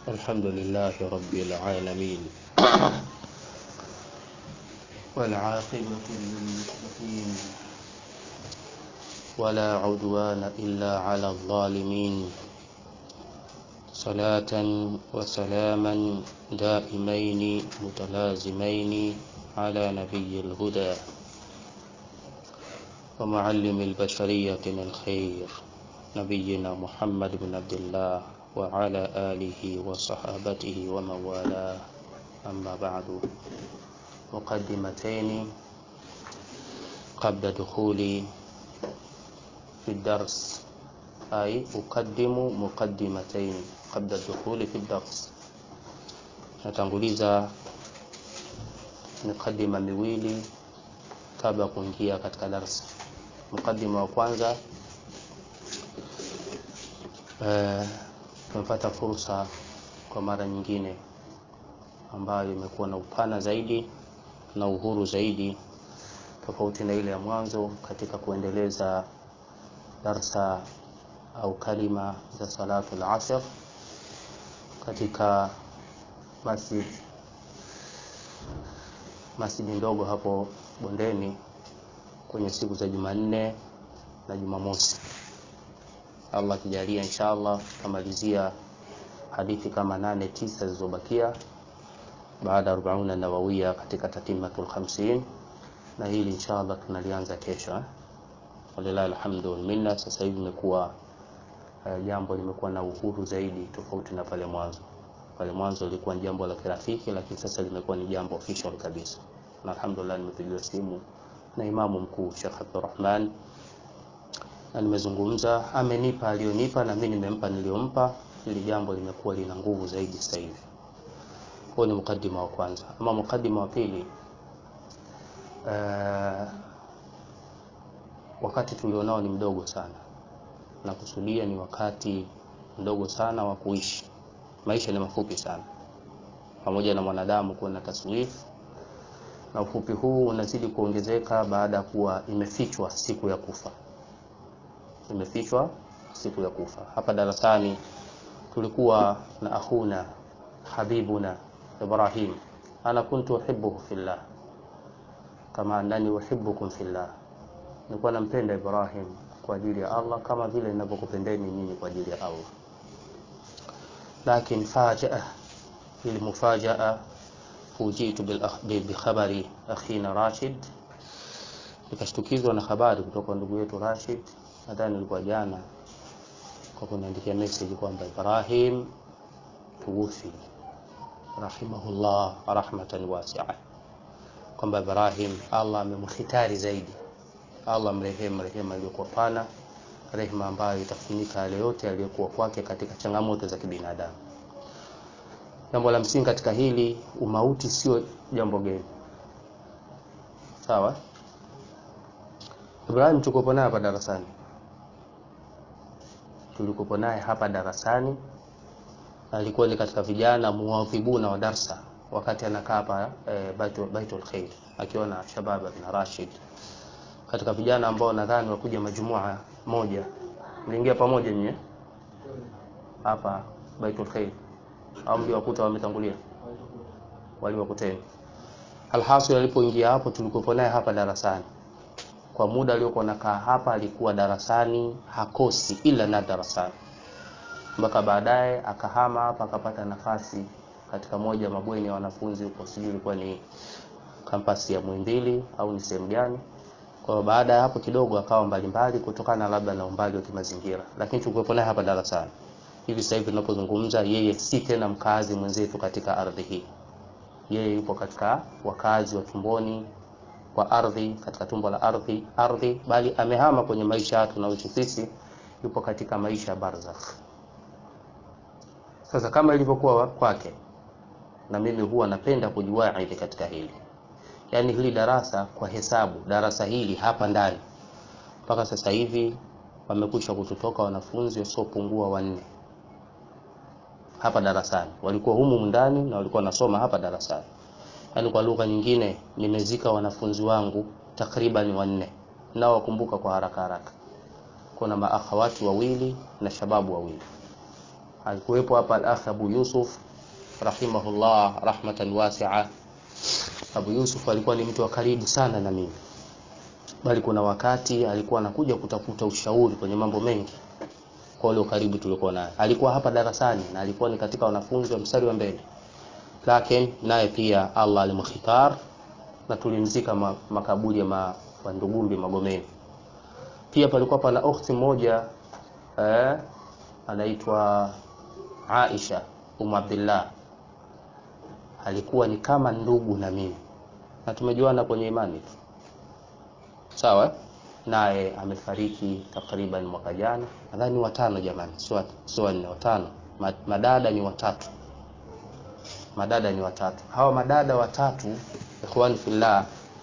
الحمد لله رب العالمين والعاقبة للمتقين ولا عدوان إلا على الظالمين صلاة وسلاما دائمين متلازمين على نبي الهدى ومعلم البشرية الخير نبينا محمد بن عبد الله وعلى آله وصحابته ومن والاه أما بعد مقدمتين قبل دخولي في الدرس أي أقدم مقدمتين قبل الدخول في الدرس natanguliza mikadima miwili kabla ya kuingia katika darsa mukadima wa kwanza eh, tumepata fursa kwa mara nyingine ambayo imekuwa na upana zaidi na uhuru zaidi tofauti na ile ya mwanzo katika kuendeleza darsa au kalima za salatu al-asr katika masjid masjidi ndogo hapo bondeni kwenye siku za Jumanne na Jumamosi. Allah akijalia inshallah tutamalizia hadithi kama nane tisa zilizobakia baada ya 40 nawawia katika tatimatul 50 na hili inshallah tunalianza kesho eh? Walillahi alhamdu wal minna. Sasa hivi imekuwa uh, jambo limekuwa na uhuru zaidi tofauti na pale mwanzo. Pale mwanzo lilikuwa ni jambo la kirafiki, lakini sasa limekuwa ni jambo official kabisa, na alhamdulillah nimepigiwa simu na imamu mkuu Sheikh Abdurrahman na nimezungumza, amenipa aliyonipa na mimi nimempa niliyompa. Hili jambo limekuwa lina nguvu zaidi sasa hivi. Huo ni mukadima wa kwanza. Ama mukadima wa pili, uh, wakati tulionao ni mdogo sana, na kusudia ni wakati mdogo sana wa kuishi. Maisha ni mafupi sana, pamoja na mwanadamu kuwa na taswifu na ufupi huu unazidi kuongezeka baada ya kuwa imefichwa siku ya kufa, imefichwa siku ya kufa. Hapa darasani tulikuwa na akhuna habibuna Ibrahim, ana kuntu uhibbuhu fillah kama annani uhibbukum fillah, nilikuwa nampenda Ibrahim kwa ajili ya Allah kama vile ninavyokupendeni nyinyi kwa ajili ya Allah. Lakin fajaa, ili mufajaa fujitu bikhabari akhina Rashid, nikashtukizwa na habari kutoka kwa ndugu yetu Rashid, nadhani ilikuwa jana, kwa kuniandikia message kwamba Ibrahim tuwufi rahimahullah rahmatan wasi'a, kwamba Ibrahim Allah amemkhitari zaidi, Allah mrehemu rehema iliyokuwa pana, rehema ambayo itafunika yale yote yaliyokuwa kwake katika changamoto za kibinadamu. Jambo la msingi katika hili, umauti sio jambo geni, sawa. Ibrahim tulikuwa naye hapa darasani, tulikuwa naye hapa darasani, alikuwa ni katika vijana muwadhibuna wa darsa wakati anakaa hapa e, Baitul, Baitul Khair akiwa na Shababa na Rashid, katika vijana ambao nadhani wakuja majumua moja, mliingia pamoja nyie hapa Baitul Khair au mliwakuta wametangulia, waliwakuteni. Alhasil, alipoingia hapo tulikuwa naye hapa darasani kwa muda aliokuwa nakaa hapa, alikuwa darasani hakosi ila na darasani, mpaka baadaye akahama hapa akapata nafasi katika moja ya mabweni ya wanafunzi huko, sijui ilikuwa ni kampasi ya Muhimbili au ni sehemu gani. Kwa hiyo baada ya hapo kidogo akawa mbalimbali kutokana labda na umbali wa kimazingira, lakini tulikuwa naye hapa darasani hivi sasa hivi tunapozungumza, yeye si tena mkazi mwenzetu katika ardhi hii. Yeye yupo katika wakazi wa tumboni kwa ardhi, katika tumbo la ardhi ardhi, bali amehama kwenye maisha tunayoishi sisi, yupo katika maisha ya barzakh. Sasa kama ilivyokuwa kwake, na mimi huwa napenda kujiwaidhi katika hili, yaani hili darasa kwa hesabu, darasa hili hapa ndani mpaka sasa hivi wamekwisha kututoka wanafunzi wasiopungua wanne hapa darasani, walikuwa humu ndani na walikuwa wanasoma hapa darasani. Yaani kwa lugha nyingine, nimezika wanafunzi wangu takriban wanne, nao wakumbuka kwa haraka haraka. Kuna maakhawati wawili na shababu wawili alikuwepo hapa al-akh Abu Yusuf rahimahullah rahmatan wasi'a. Abu Yusuf alikuwa ni mtu wa karibu sana na mimi, bali kuna wakati alikuwa anakuja kutafuta ushauri kwenye mambo mengi kwa ule karibu tulikuwa naye. Alikuwa hapa darasani na alikuwa ni katika wanafunzi wa mstari wa mbele, lakini naye pia Allah alimkhitar na tulimzika ma, makaburi ya ma, Ndugumbi Magomeni. Pia palikuwa pana ukhti mmoja eh, anaitwa Aisha Umu Abdillah, alikuwa ni kama ndugu na mimi na tumejuana kwenye imani tu, sawa. Naye amefariki takriban mwaka jana, nadhani watano, jamani, sio wanne, watano. Madada ni watatu, madada ni watatu. Hawa madada watatu, ikhwani fillah,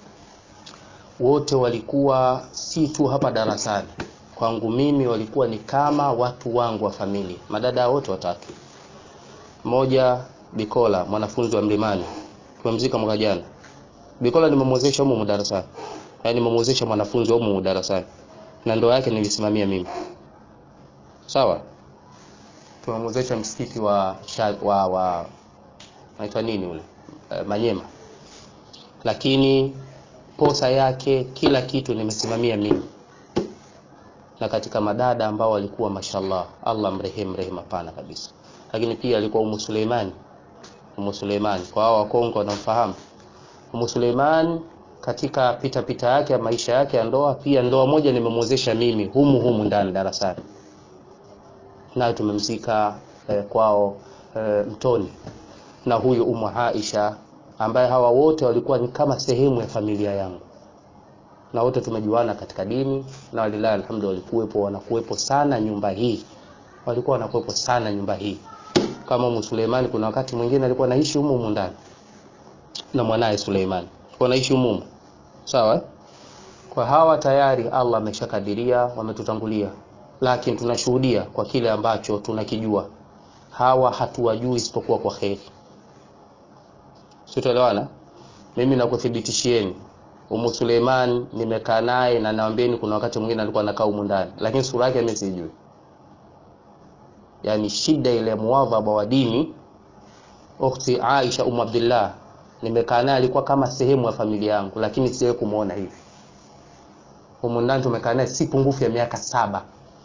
wote walikuwa si tu hapa darasani kwangu mimi, walikuwa ni kama watu wangu wa familia. Madada wote watatu, mmoja Bikola, mwanafunzi wa Mlimani, tumemzika mwaka jana. Bikola nimemwezesha humu darasani, yaani nimemwezesha mwanafunzi wa humu darasani, na ndoa yake nilisimamia mimi, sawa. Tumemwezesha msikiti wa wa wa naitwa nini ule e, Manyema, lakini posa yake kila kitu nimesimamia mimi, na katika madada ambao walikuwa mashallah, Allah mrehemu rehema pana kabisa. Lakini pia alikuwa Umu Suleimani, Umu Suleimani kwa hao Wakongo wanamfahamu Umu Suleiman katika pita pita yake ya maisha yake ya ndoa, pia ndoa moja nimemwezesha mimi humu humu ndani darasani, nayo tumemzika eh, kwao eh, Mtoni na huyu Umu Aisha ambaye hawa wote walikuwa ni kama sehemu ya familia yangu, na wote tumejuana katika dini, na walilahi alhamdu, walikuwepo wanakuwepo sana nyumba hii, walikuwa wanakuwepo sana nyumba hii. Kama Umu Suleimani, kuna wakati mwingine alikuwa anaishi humu humu ndani na mwanaye Suleiman wanaishi humu, sawa. Kwa hawa tayari Allah ameshakadiria wametutangulia, lakini tunashuhudia kwa kile ambacho tunakijua. Hawa hatuwajui isipokuwa kwa kheri, sitoelewana. Mimi nakuthibitishieni Umu Suleiman nimekaa naye na naambieni, kuna wakati mwingine alikuwa anakaa humu ndani, lakini sura yake mimi sijui. Yani shida ile muadhaba wa dini, ukhti Aisha Umu Abdillah nimekaa naye alikuwa kama sehemu ya familia yangu, lakini sijawahi kumuona hivi. Humu ndani tumekaa naye si pungufu ya miaka saba.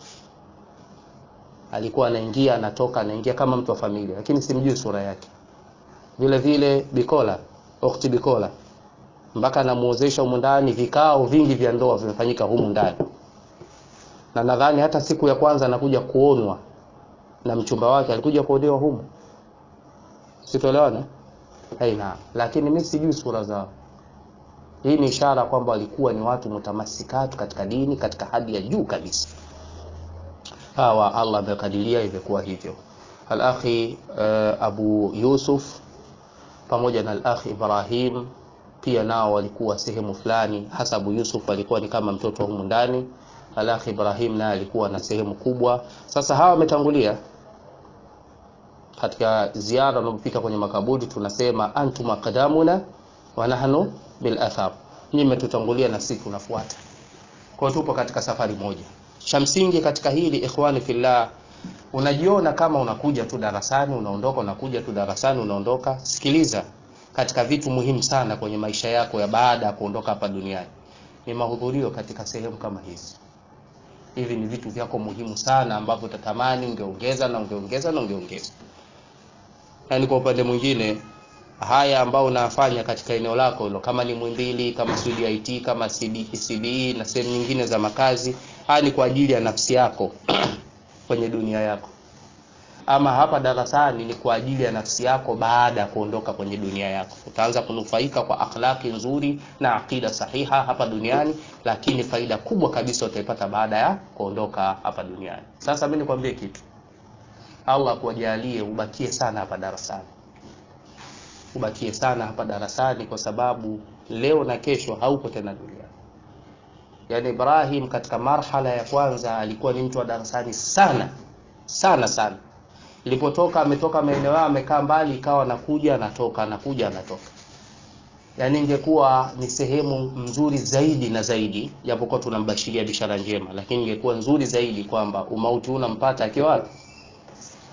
Alikuwa anaingia anatoka, anaingia kama mtu wa familia, lakini simjui sura yake. Vile vile Bikola, ukhti Bikola, mpaka anamuozesha humu ndani, vikao vingi vya ndoa vimefanyika humu ndani, na nadhani hata siku ya kwanza anakuja kuonwa na mchumba wake alikuja kuolewa humu, sitoelewana Haina, lakini mimi sijui sura zao. Hii ni ishara kwamba walikuwa ni watu mutamasikatu katika dini katika hadi ya juu kabisa. Hawa Allah amekadiria imekuwa hivyo. Al-akhi uh, Abu Yusuf pamoja na al-akhi Ibrahim pia nao walikuwa sehemu fulani, hasa Abu Yusuf alikuwa ni kama mtoto humu ndani. Al-akhi Ibrahim naye alikuwa na sehemu kubwa. Sasa hawa wametangulia katika ziara unapofika kwenye makaburi tunasema antum aqdamuna wa nahnu bil athar, nyinyi mmetutangulia na sisi tunafuata. Kwa hiyo tupo katika safari moja. Cha msingi katika hili ikhwani fillah, unajiona kama unakuja tu darasani unaondoka, unakuja tu darasani unaondoka. Sikiliza, katika vitu muhimu sana kwenye maisha yako ya baada ya kuondoka hapa duniani ni mahudhurio katika sehemu kama hizi. Hivi ni vitu vyako muhimu sana ambavyo utatamani ungeongeza na ungeongeza na ungeongeza yaani kwa upande mwingine haya ambao unafanya katika eneo lako hilo, kama ni Mwimbili, kama CDIT, kama CBE na sehemu nyingine za makazi, haya ni kwa ajili ya nafsi yako kwenye dunia yako. Ama hapa darasani ni kwa ajili ya nafsi yako baada ya kuondoka kwenye dunia yako. Utaanza kunufaika kwa akhlaki nzuri na akida sahiha hapa duniani, lakini faida kubwa kabisa utaipata baada ya kuondoka hapa duniani. Sasa mimi nikwambie kitu Allah kuwajalie ubakie sana hapa darasani, ubakie sana hapa darasani, kwa sababu leo na kesho haupo tena duniani. Yaani Ibrahim katika marhala ya kwanza alikuwa ni mtu wa darasani sana sana sana. Ilipotoka ametoka maeneo yao, amekaa mbali, ikawa anakuja anatoka, anakuja anatoka. Yaani ingekuwa ni sehemu nzuri zaidi na zaidi, japokuwa tunambashiria bishara njema, lakini ingekuwa nzuri zaidi kwamba umauti unampata akiwa wapi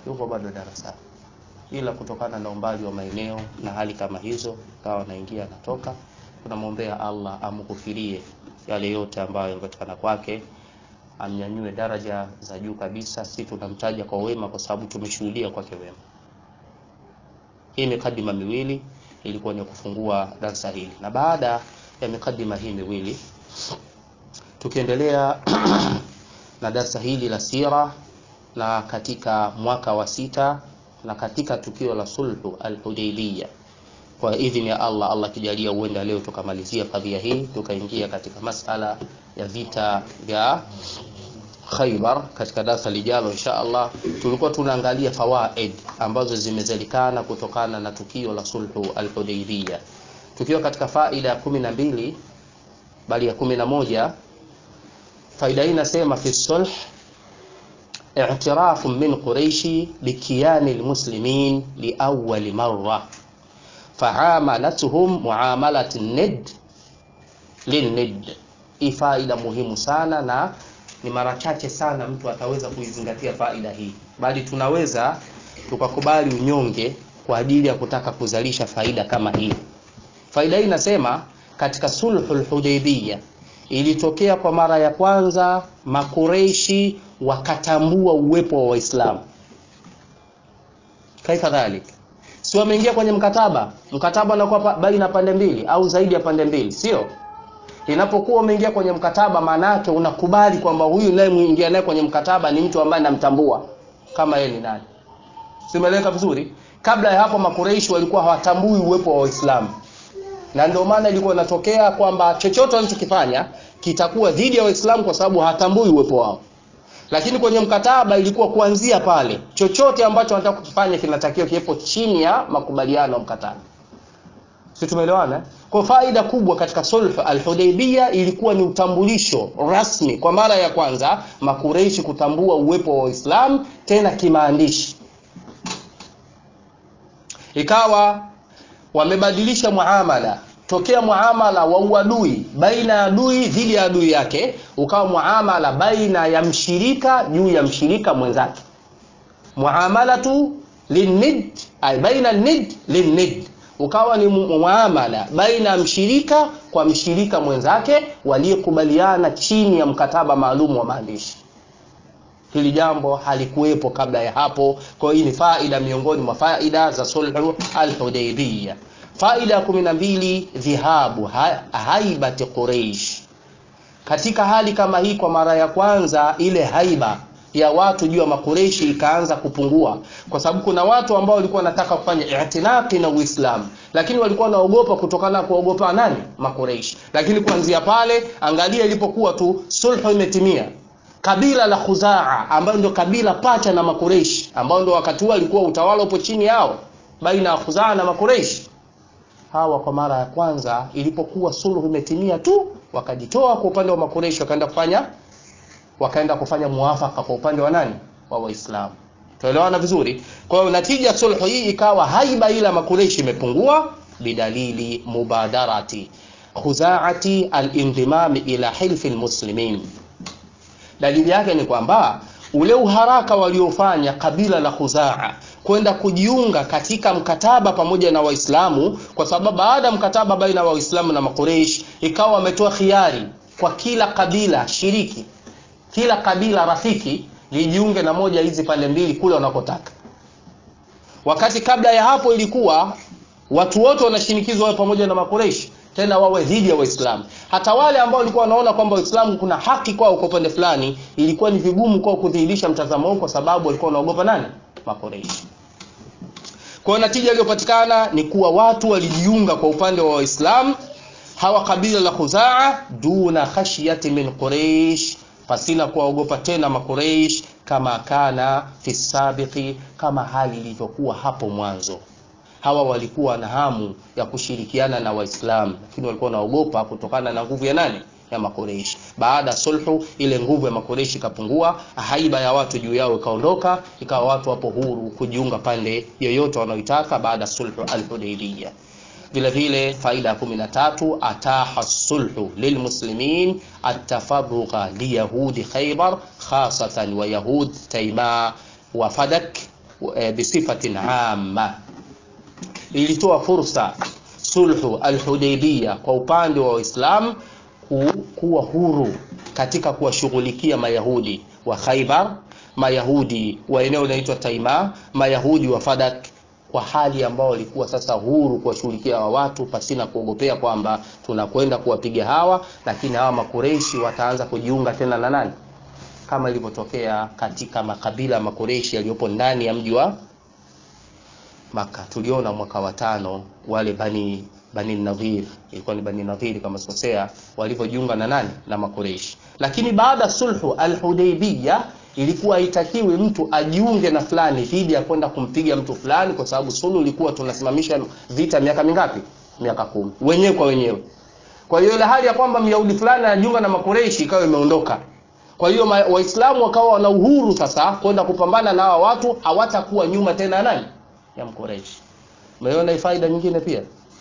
yuko bado darasani, ila kutokana na umbali wa maeneo na hali kama hizo, kawa anaingia anatoka. Tunamwombea Allah amghufirie yale yote ambayo yamepatikana kwake, amnyanyue daraja za juu kabisa. Si tunamtaja kwa wema kwa sababu tumeshuhudia kwake wema. Hii mikadima miwili ilikuwa ni kufungua darasa hili, na baada ya mikadima hii miwili tukiendelea na darasa hili la sira, na katika mwaka wa sita na katika tukio la sulhu al-Hudaybiyah, kwa idhini ya Allah, Allah kijalia, huenda leo tukamalizia kadhia hii tukaingia katika masala ya vita vya Khaybar katika darasa lijalo insha Allah. Tulikuwa tunaangalia fawaid ambazo zimezalikana kutokana na tukio la sulhu al-Hudaybiyah, tukiwa katika faida ya kumi na mbili bali ya kumi na moja. Faida hii inasema fi sulh i'tirafu min Quraishi bikiyani almuslimin liawwali marra faamalatuhum muamalat nid linnid. Hii faida muhimu sana na ni mara chache sana mtu ataweza kuizingatia faida hii, bali tunaweza tukakubali unyonge kwa ajili ya kutaka kuzalisha faida kama hii. Faida hii inasema katika sulhul Hudaybiyah ilitokea kwa mara ya kwanza Makureishi wakatambua uwepo wa Waislamu. Kaifa dhalik, si wameingia kwenye mkataba, mkataba unakuwa baina pande mbili au zaidi ya pande mbili, sio? Inapokuwa umeingia kwenye mkataba, maana yake unakubali kwamba huyu naye muingia naye kwenye mkataba ni mtu ambaye namtambua kama yeye ni nani. Simeleweka vizuri? Kabla ya hapo Makureishi walikuwa hawatambui uwepo wa Waislamu na ndio maana ilikuwa inatokea kwamba chochote wanachokifanya kitakuwa dhidi ya Waislamu kwa sababu hatambui uwepo wao. Lakini kwenye mkataba ilikuwa kuanzia pale, chochote ambacho wanataka kukifanya kinatakiwa kiwepo chini ya makubaliano ya mkataba. Si tumeelewana? Kwa faida kubwa katika sulh al-Hudaybiyah ilikuwa ni utambulisho rasmi kwa mara ya kwanza Makureishi kutambua uwepo wa Waislamu tena kimaandishi. Ikawa wamebadilisha muamala tokea muamala wa uadui baina ya adui dhidi ya adui yake, ukawa muamala baina ya mshirika juu ya mshirika mwenzake, muamalatu linnid ay baina nid linnid, ukawa ni muamala baina ya mshirika kwa mshirika mwenzake waliyekubaliana chini ya mkataba maalum wa maandishi. Hili jambo halikuwepo kabla ya hapo. Kwa hiyo hii ni faida miongoni mwa faida za sulhu al-Hudaybiyah. Faida ya kumi na mbili, dhihabu ha haibati Quraish. Katika hali kama hii, kwa mara ya kwanza ile haiba ya watu juu ya makureishi ikaanza kupungua, kwa sababu kuna watu ambao walikuwa wanataka kufanya itinaki na Uislamu, lakini walikuwa wanaogopa kutokana na kuogopa nani? Makureishi. Lakini kuanzia pale, angalia ilipokuwa tu sulhu imetimia, kabila la Khuzaa ambayo ndio kabila pacha na makureishi, ambao ndio wakati huo alikuwa utawala upo chini yao baina ya Khuzaa na makureishi hawa kwa mara ya kwanza ilipokuwa suluhu imetimia tu, wakajitoa kwa upande wa Makureishi, wakaenda kufanya wakaenda kufanya muafaka kwa upande wa nani? Wa Waislamu. Tuelewana vizuri? Kwa hiyo natija sulhu hii ikawa haiba ila Makureishi imepungua, bidalili mubadarati khuzaati al-indimam ila hilfi almuslimin. Dalili yake ni kwamba ule uharaka waliofanya kabila la Khuzaa kwenda kujiunga katika mkataba pamoja na Waislamu, kwa sababu baada ya mkataba baina ya Waislamu na Makureish ikawa wametoa khiari kwa kila kabila shiriki, kila kabila rafiki lijiunge na moja hizi pande mbili kule wanakotaka. Wakati kabla ya hapo ilikuwa watu wote wanashinikizwa wawe pamoja na Makureish, tena wawe dhidi ya Waislamu. Hata wale ambao walikuwa wanaona kwamba Waislamu kuna haki kwao kwa upande fulani, ilikuwa ni vigumu kwao kudhihirisha mtazamo huu, kwa sababu walikuwa wanaogopa nani? Makureish. Kwa hiyo natija iliyopatikana ni kuwa watu walijiunga kwa upande wa Waislamu hawa kabila la Khuzaa, duna khashyati min Quraish, pasina kuwaogopa tena Makureish, kama kana fi sabiqi, kama hali ilivyokuwa hapo mwanzo. Hawa walikuwa na hamu ya kushirikiana na Waislamu, lakini walikuwa wanaogopa kutokana na nguvu ya nani? ya Makureishi. Baada ya sulhu, ile nguvu ya Makureishi ikapungua, haiba ya watu juu yao ikaondoka, ikawa watu wapo huru kujiunga pande yoyote wanaoitaka baada ya sulhu al-Hudaybiyah. Vile vile faida ya kumi na tatu, ataha sulhu lilmuslimin atafarruqa liyahudi Khaybar khasatan wa yahud Taima wa Fadak e, bisifatin amma ilitoa fursa sulhu alhudaibia kwa upande wa waislamu ku, kuwa huru katika kuwashughulikia mayahudi wa khaibar mayahudi wa eneo linaloitwa taima mayahudi wa fadak kwa hali ambao walikuwa sasa huru kuwashughulikia hawa watu pasina kuogopea kwamba tunakwenda kuwapiga hawa lakini hawa makureishi wataanza kujiunga tena na nani kama ilivyotokea katika makabila makureishi yaliyopo ndani ya mji wa maka tuliona mwaka wa tano wale bani bani nadhir ilikuwa ni bani nadhir kama sikosea walivyojiunga na nani na makureishi lakini baada sulhu alhudaibiya ilikuwa haitakiwi mtu ajiunge na fulani dhidi ya kwenda kumpiga mtu fulani kwa sababu sulhu ilikuwa tunasimamisha vita miaka mingapi miaka kumi wenyewe kwa wenyewe kwa hiyo ile hali ya kwamba myahudi fulani anajiunga na makureishi ikawa imeondoka kwa hiyo waislamu wakawa wana uhuru sasa kwenda kupambana na hawa watu hawatakuwa nyuma tena nani ya mkureishi umeona faida nyingine pia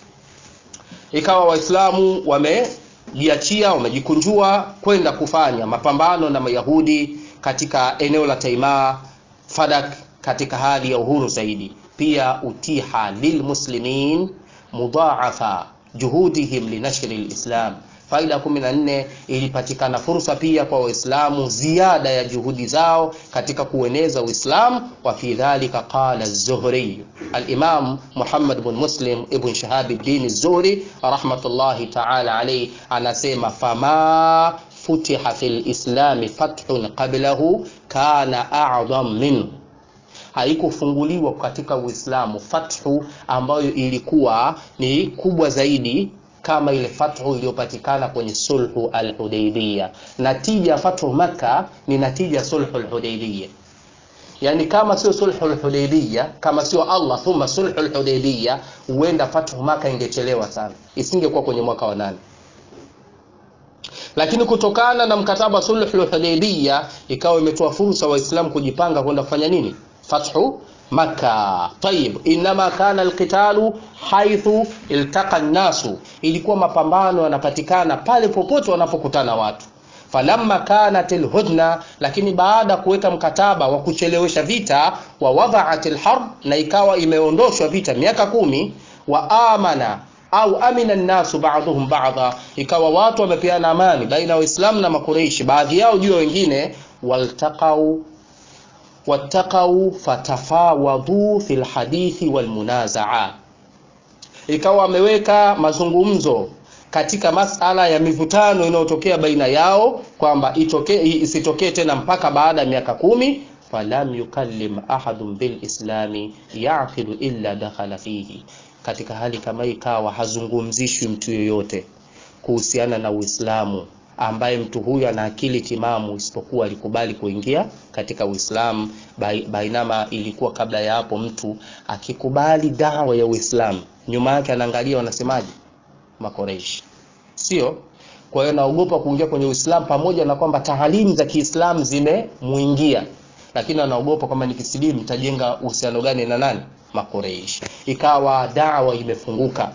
ikawa waislamu wamejiachia wamejikunjua kwenda kufanya mapambano na mayahudi katika eneo la taimaa fadak katika hali ya uhuru zaidi pia utiha lilmuslimin mudhaafa juhudihim linashri lislam faida kumi na nne ilipatikana fursa pia kwa waislamu ziada ya juhudi zao katika kueneza uislamu wa fi dhalika qala zuhri alimam muhammad bn muslim ibn shahabi ddin zuhri rahmatullahi taala alaihi anasema fama futiha fi lislami fathun qablahu kana adham minhu haikufunguliwa katika uislamu fathu ambayo ilikuwa ni kubwa zaidi kama ile fathu iliyopatikana kwenye sulhu alhudaibiya natija ya fathu makka ni natija sulhu alhudaibiya yani kama sio sulhu alhudaibiya kama sio allah thumma sulhu alhudaibiya huenda fathu maka ingechelewa sana isingekuwa kwenye mwaka wa nane lakini kutokana na mkataba sulhu alhudaibiya ikawa imetoa fursa waislamu kujipanga kwenda kufanya nini fathu maka tayib inama kana alqitalu haithu iltaqa nnasu ilikuwa mapambano yanapatikana pale popote wanapokutana watu falamma kanat alhudna lakini baada ya kuweka mkataba wa kuchelewesha vita wa wadhaat alharb na ikawa imeondoshwa vita miaka kumi wa amana au amina nnasu ba'dhum ba'dha ikawa watu wamepeana amani baina ya waislamu na makureishi baadhi yao juu ya wengine waltaqau wattaqau fatafawadhu fi lhadithi walmunazaa ikawa wameweka mazungumzo katika masala ya mivutano inayotokea baina yao kwamba isitokee tena mpaka baada ya miaka kumi falam yukallim ahadun bilislami yaqilu illa dakhala fihi katika hali kama hii ikawa hazungumzishwi mtu yoyote kuhusiana na uislamu ambaye mtu huyu ana akili timamu isipokuwa alikubali kuingia katika uislamu bainama ilikuwa kabla ya hapo mtu akikubali dawa ya uislamu nyuma yake anaangalia wanasemaje makoreishi sio kwa hiyo naogopa kuingia kwenye uislamu pamoja na kwamba taalimu za kiislamu zimemuingia lakini anaogopa kwamba nikisilimu tajenga uhusiano gani na nani makoreishi ikawa dawa imefunguka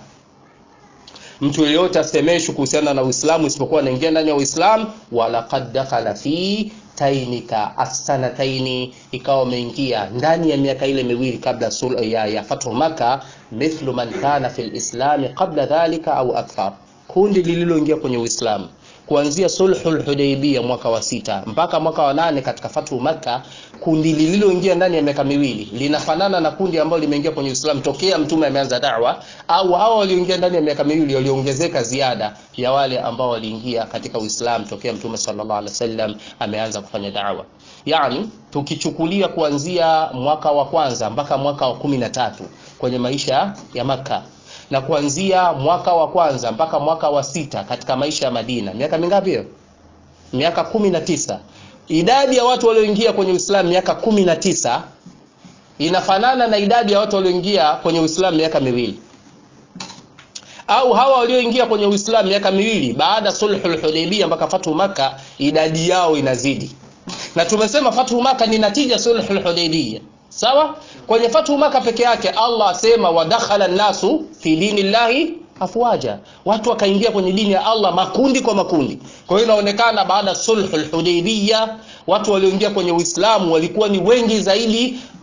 mtu yeyote asemeshwi kuhusiana na uislamu isipokuwa anaingia ndani ya uislamu walaqad dakhala fi tainika assanataini ikawa ameingia ndani ya miaka ile miwili kabla ya, ya fathu maka mithlu man kana fi lislami qabla dhalika au akthar kundi lililoingia kwenye uislamu kuanzia sulhu lhudaibia mwaka wa sita mpaka mwaka wa nane katika fathu makka kundi lililoingia ndani ya miaka miwili linafanana na kundi ambalo limeingia kwenye uislamu tokea mtume ameanza dawa au hawa walioingia ndani ya miaka miwili waliongezeka ziada ya wale ambao waliingia katika uislamu tokea mtume sallallahu alaihi wasallam ameanza kufanya dawa yani tukichukulia kuanzia mwaka wa kwanza mpaka mwaka wa kumi na tatu kwenye maisha ya makka na kuanzia mwaka wa kwanza mpaka mwaka wa sita katika maisha ya Madina. Miaka mingapi hiyo? Miaka kumi na tisa. Idadi ya watu walioingia kwenye Uislamu miaka kumi na tisa inafanana na idadi ya watu walioingia kwenye Uislamu miaka miwili, au hawa walioingia kwenye Uislamu miaka miwili baada sulhul Hudaybiyah mpaka fathu Maka, idadi yao inazidi, na tumesema fathu Maka ni natija sulhul Hudaybiyah sawa kwenye fathu maka peke yake allah asema wadakhala nnasu fi dini llahi afwaja watu wakaingia kwenye dini ya allah makundi kwa makundi kwa hiyo inaonekana baada sulhu lhudaibiya watu walioingia kwenye uislamu walikuwa ni wengi zaidi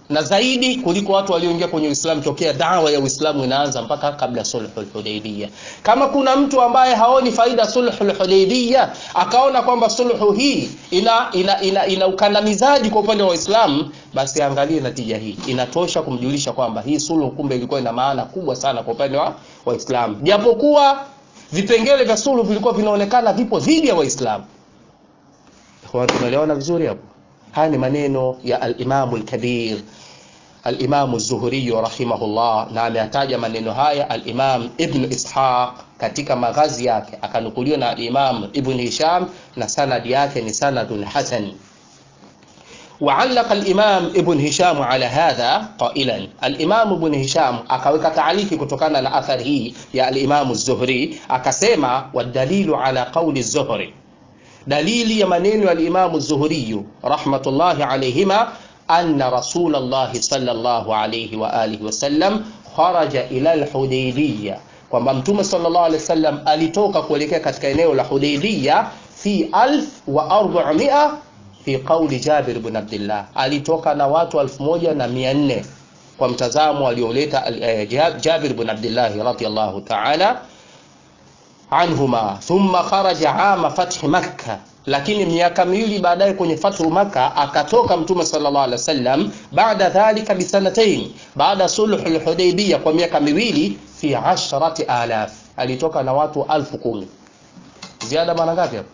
na zaidi kuliko watu walioingia kwenye Uislamu tokea dawa ya Uislamu inaanza mpaka kabla sulhul Hudaybiyah. Kama kuna mtu ambaye haoni faida sulhul Hudaybiyah, akaona kwamba sulhu hii ina ina, ina, ina ukandamizaji kwa upande wa Uislamu, basi angalie natija hii. Inatosha kumjulisha kwamba hii sulhu kumbe ilikuwa ina maana kubwa sana kwa upande wa Waislamu, japokuwa vipengele vya sulhu vilikuwa vinaonekana vipo dhidi ya Waislamu. Tunaelewana vizuri hapo? Haya ni maneno ya al-Imam al-Kabir al-Imam az-Zuhri rahimahullah, na ameyataja maneno haya al-Imam Ibn Ishaq katika maghazi yake, akanukuliwa na al-Imam Ibn Hisham na sanadi yake ni sanadun hasan. وعلق الإمام ابن هشام على هذا قائلا الإمام ابن هشام akaweka taaliki kutokana na athari hii ya al-Imam az-Zuhri akasema wadalilu ala qawli az-Zuhri dalili ya maneno ya al-Imam az-Zuhri rahmatullahi alayhima anna Rasulullah sallallahu alayhi wa alihi wasallam kharaja ila al-Hudaybiyah kwamba Mtume sallallahu alayhi wasallam alitoka kuelekea katika eneo la Hudaybiyah fi 1400 fi qauli Jabir ibn Abdullah, alitoka na watu 1400 kwa mtazamo alioleta Jabir ibn Abdullah radhiyallahu ta'ala anhuma thumma kharaja ama fathi Makkah, lakini miaka miwili baadaye kwenye fathu Makkah akatoka Mtume sallallahu alaihi wasallam, baada dhalika bisanatain, baada sulhul Hudaybiyah kwa miaka miwili, fi ashrati alaf, alitoka na watu alfu kumi. Ziada mara ngapi hapo?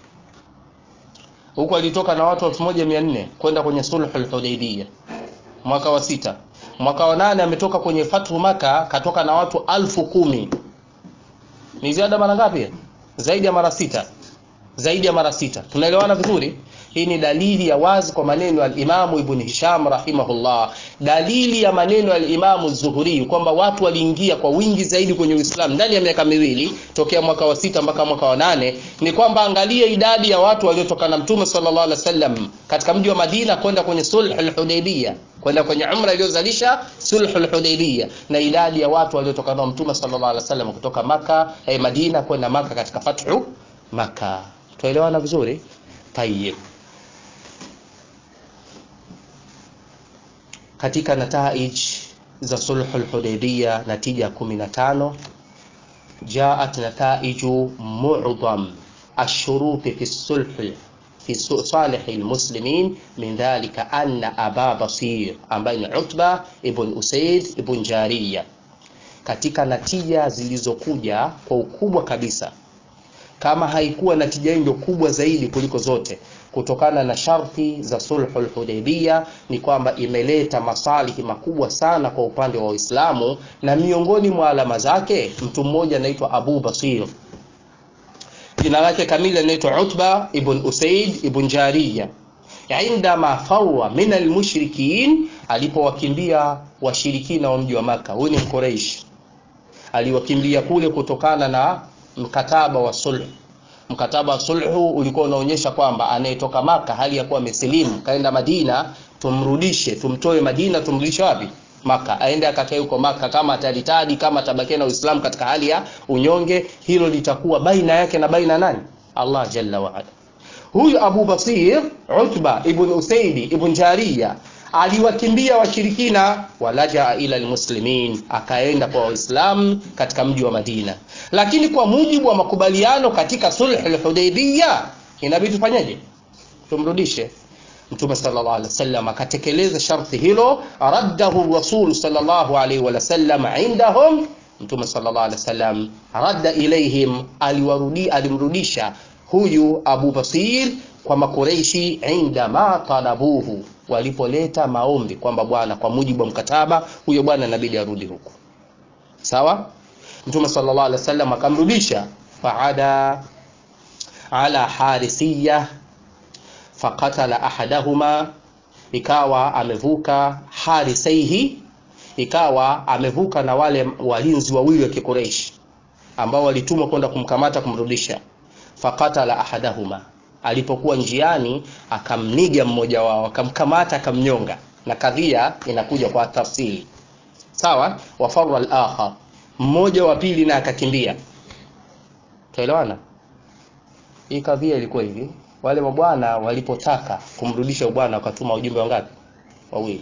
Huko alitoka na watu 1400 kwenda kwenye sulhul Hudaybiyah mwaka wa sita. Mwaka wa nane ametoka kwenye fathu Makkah, katoka na watu alfu kumi ni ziada mara ngapi? Zaidi ya mara sita, zaidi ya mara sita. Tunaelewana vizuri? Hii ni dalili ya wazi kwa maneno ya Imamu Ibn Hisham rahimahullah, dalili ya maneno ya Imamu Zuhuri kwamba watu waliingia kwa wingi zaidi kwenye Uislamu ndani ya miaka miwili tokea mwaka wa sita mpaka mwaka wa nane. Ni kwamba angalia idadi ya watu waliotoka na Mtume sallallahu alaihi wasallam katika mji wa Madina kwenda kwenye sulhul Hudaybiyah kwenda kwenye umra iliyozalisha sulhul Hudaybiyah na idadi ya watu waliotoka na Mtume sallallahu alaihi wasallam kutoka Maka eh, Madina kwenda Maka katika fathu Maka. Tuelewana vizuri? Tayyib. Katika nataij za sulhul Hudaybiyah natija 15 jaat nataiju mu'dham ash-shurut fi sulh fi salih almuslimin min dhalika anna aba basir ambaye ni Utba ibn Usaid ibn Jariya, katika natija zilizokuja kwa ukubwa kabisa, kama haikuwa natija ndio kubwa zaidi kuliko zote, kutokana na sharti za sulhul Hudaybiyah, ni kwamba imeleta masalihi makubwa sana kwa upande wa Uislamu, na miongoni mwa alama zake mtu mmoja anaitwa Abu Basir jina lake kamili anaitwa Utba ibn Usaid ibn Jariya, indama fawa min almushrikin, alipowakimbia washirikina wa mji wa Maka. Huyu ni Mquraish, aliwakimbia kule kutokana na mkataba wa sulh. Mkataba wa sulhu ulikuwa unaonyesha kwamba anayetoka Maka hali ya kuwa amesilimu kaenda Madina, tumrudishe, tumtoe Madina, tumrudishe wapi? Maka, aende akakae huko Maka. Kama ataritadi, kama atabakia na Uislamu katika hali ya unyonge, hilo litakuwa baina yake na baina nani? Allah jalla wa ala. Huyu Abu Basir Utba ibn Usaidi ibn Jariya aliwakimbia washirikina, walajaa ila almuslimin, akaenda kwa Waislamu katika mji wa Madina. Lakini kwa mujibu wa makubaliano katika sulh al-Hudaybiyah, inabidi tufanyeje? Tumrudishe Mtume sallallahu alaihi wasallam akatekeleza sharti hilo, raddahu rasul sallallahu alaihi wasallam indahum. Mtume sallallahu alaihi wasallam radda ilaihim, aliwarudi alimrudisha huyu Abu Basir kwa Makureishi, inda ma talabuhu, walipoleta maombi kwamba bwana, kwa mujibu wa mkataba huyo bwana inabidi arudi huku. Sawa, Mtume sallallahu alaihi wasallam akamrudisha, faada ala harisiyah faqatala ahadahuma, ikawa amevuka harisaihi, ikawa amevuka na wale walinzi wawili wa Kikureishi ambao walitumwa kwenda kumkamata kumrudisha. Faqatala ahadahuma, alipokuwa njiani akamniga mmoja wao, akamkamata akamnyonga, na kadhia inakuja kwa tafsiri sawa. Wafarra al-akhar, mmoja wa pili na akakimbia. Tuelewana? Hii kadhia ilikuwa hivi wale mabwana walipotaka kumrudisha bwana wakatuma ujumbe wangapi? Wawili.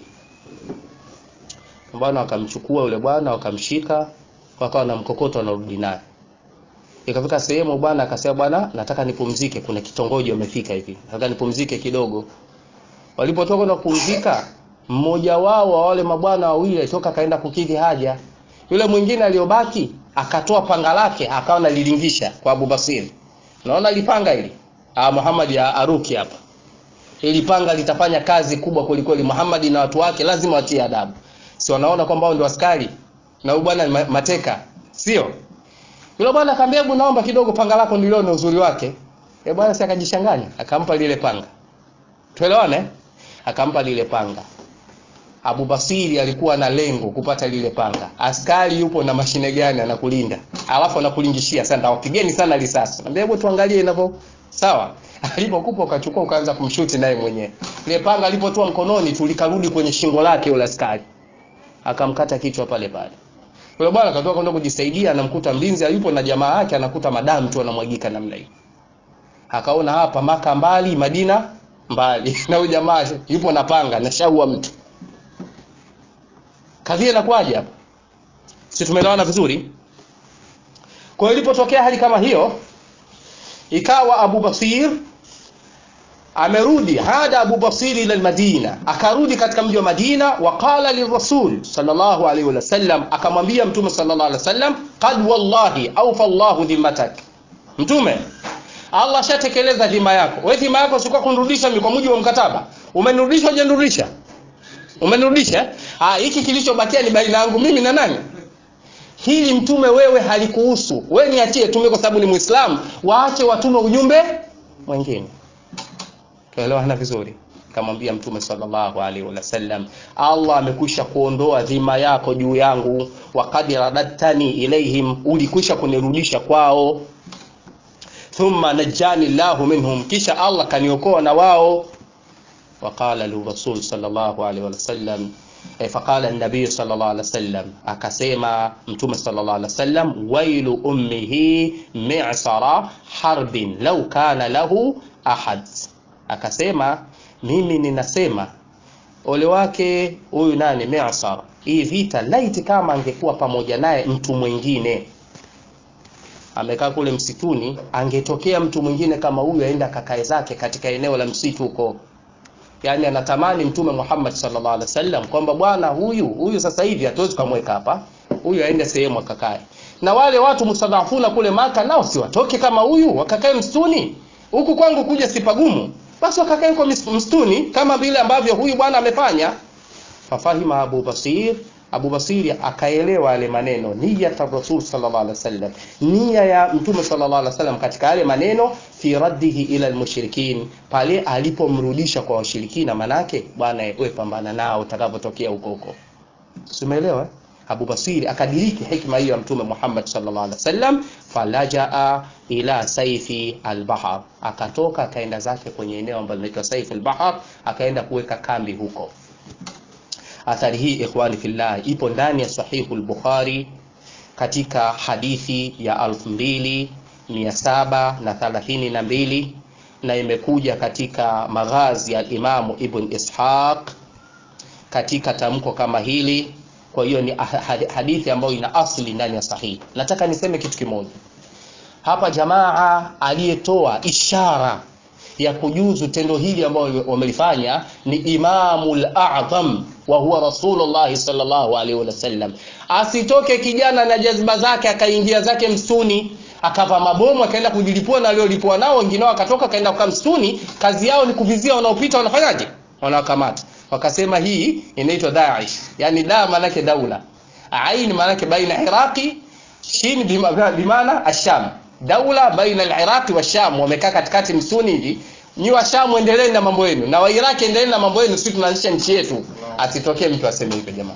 bwana wakamchukua yule bwana wakamshika wakawa na mkokoto wanarudi naye ikafika sehemu bwana akasema bwana nataka nipumzike kuna kitongoji wamefika hivi nataka nipumzike kidogo walipotoka kwenda kupumzika mmoja wao wa wale mabwana wawili alitoka akaenda kukidhi haja yule mwingine aliyobaki akatoa panga lake akawa analilingisha kwa Abu Basir naona lipanga hili ah Muhammad ya Aruki hapa ili panga litafanya kazi kubwa kwelikweli Muhammad na watu wake lazima watie adabu si wanaona kwamba wao ndio askari na huyu bwana ni mateka sio yule bwana akamwambia hebu naomba kidogo panga lako nilione uzuri wake eh bwana si akajishanganya akampa lile panga tuelewane akampa lile panga Abu Basiri alikuwa na lengo kupata lile panga. Askari yupo na mashine gani anakulinda? Alafu anakulingishia sasa ndawapigeni sana risasi. Naambia hebu tuangalie inavyo. Sawa. Alipokupa ukachukua ukaanza kumshuti naye mwenyewe. Ile panga alipotoa mkononi tulikarudi kwenye shingo lake yule askari. Akamkata kichwa pale pale. Yule bwana akatoka kwenda kujisaidia anamkuta mlinzi yupo na jamaa yake anakuta madamu tu anamwagika namna hiyo. Akaona hapa maka mbali Madina mbali na huyu jamaa yupo na panga na shaua mtu kadhia inakuwaje hapa si tumeelewana vizuri kwa hiyo ilipotokea hali kama hiyo ikawa Abu Basir amerudi hada Abu Basir ila Madina akarudi katika mji wa Madina waqala lirasul sallallahu alaihi wasallam akamwambia mtume sallallahu alaihi wasallam qad wallahi awfa Allahu dhimmatak mtume Allah shatekeleza dhima yako wewe dhima yako sikuwa kunirudisha kwa mujibu wa mkataba umenirudisha hujanirudisha umenirudisha ah hiki kilichobakia ni baina yangu mimi na nani hili mtume wewe halikuhusu wewe niachie tume kwa sababu ni muislamu waache watume ujumbe mwingine tuelewana vizuri kamwambia mtume sallallahu alaihi wasallam Allah amekwisha kuondoa dhima yako juu yangu waqad radattani ilaihim ulikwisha kunirudisha kwao thumma najjani Allahu minhum kisha Allah kaniokoa na wao وقال للرسول صلى الله عليه وسلم فقال النبي صلى الله عليه وسلم akasema mtume صلى الله عليه وسلم ويل امه معصر حرب لو كان له ahad akasema mimi ninasema ole wake huyu nani Mi'sar hii vita laiti kama angekuwa pamoja naye mtu mwingine amekaa kule msituni angetokea mtu mwingine kama huyu aenda kakae zake katika eneo la msitu huko yani anatamani mtume Muhammad sallallahu alaihi wasallam kwamba bwana huyu huyu sasa hivi hatuwezi kumweka hapa huyu aende sehemu akakae na wale watu mustadhafuna kule maka nao si watoke kama huyu wakakae msituni huku kwangu kuja sipagumu basi wakakae huko msituni kama vile ambavyo huyu bwana amefanya fafahima Abu Basir Abu Basiri akaelewa yale maneno nia ya Rasul sallallahu alaihi wasallam nia ya Mtume sallallahu alaihi wasallam katika yale maneno fi raddihi ila almushrikin pale alipomrudisha kwa washirikina manake bwana wewe pambana nao utakapotokea huko huko Umeelewa Abu Basiri akadiriki hikma hiyo ya Mtume Muhammad sallallahu alaihi wasallam falajaa ila saifi albahar akatoka akaenda zake kwenye eneo ambalo linaitwa saifi albahar akaenda kuweka kambi huko athari hii ikhwani fillah ipo ndani ya sahihu al-Bukhari katika hadithi ya 2732 na imekuja katika maghazi ya Imamu Ibn Ishaq katika tamko kama hili kwa hiyo ni hadithi ambayo ina asli ndani ya sahihi nataka niseme kitu kimoja hapa jamaa aliyetoa ishara ya kujuzu tendo hili ambalo wamelifanya ni Imamul A'zam wa huwa Rasulullah sallallahu alaihi wasallam. Asitoke kijana na jazba zake akaingia zake msituni akava mabomu akaenda kujilipua na waliolipua nao, wengine wao akatoka akaenda kwa msituni. Kazi yao ni kuvizia wanaopita, wanafanyaje? Wanawakamata. Wakasema hii inaitwa Daesh, yani da maanake daula, ain maanake baina Iraqi, shin bimaana asham daula baina al-Iraq wa Sham wamekaa katikati msuni hivi nyi wa Sham endeleeni na mambo yenu na wa Iraq endeleeni na mambo yenu sisi tunaanzisha nchi yetu asitokee mtu aseme hivyo jamaa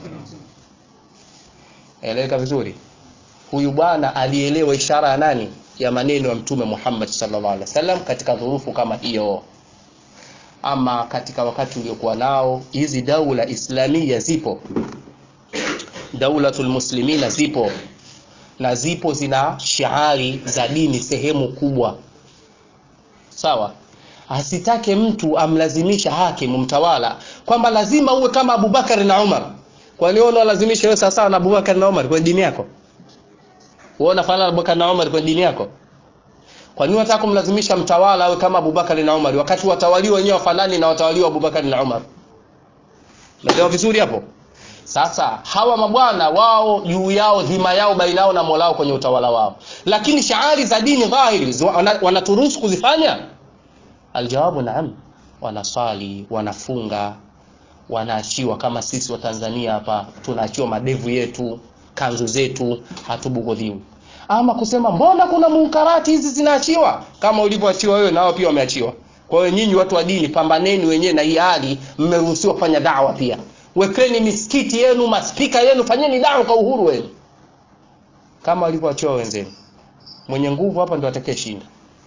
eleweka vizuri huyu bwana alielewa ishara ya nani ya maneno ya mtume Muhammad sallallahu alaihi wasallam katika dhurufu kama hiyo ama katika wakati uliokuwa nao hizi daula islamia zipo daulatul muslimina zipo na zipo zina shiari za dini sehemu kubwa sawa asitake mtu amlazimisha hakimu mtawala kwamba lazima uwe kama Abubakar na Umar. Kwani wewe unalazimisha wewe sawa na Abubakar na Umar kwenye dini yako? Wewe unafanana na Abubakar na Umar kwenye dini yako? Kwa nini unataka kumlazimisha mtawala awe kama Abubakar na Umar wakati watawaliwa wenyewe wafanani na watawaliwa Abubakar na Umar? Umeelewa vizuri hapo? Sasa hawa mabwana wao juu yao dhima yao baina yao na Mola wao kwenye utawala wao, lakini shaari za dini dhahiri wanaturuhusu kuzifanya? Aljawabu naam, wanaswali, wanafunga, wanaachiwa kama sisi wa Tanzania hapa tunaachiwa madevu yetu, kanzu zetu, hatubughudhiwi. Ama kusema mbona kuna munkarati hizi zinaachiwa, kama ulivyoachiwa wewe, nao pia wameachiwa. Kwa hiyo nyinyi watu wa dini, pambaneni wenyewe na hii hali, mmeruhusiwa kufanya dawa pia wekeni misikiti yenu maspika yenu fanyeni dawa kwa uhuru wenu kama walivyoachiwa wenzenu mwenye nguvu hapa ndo atakayeshinda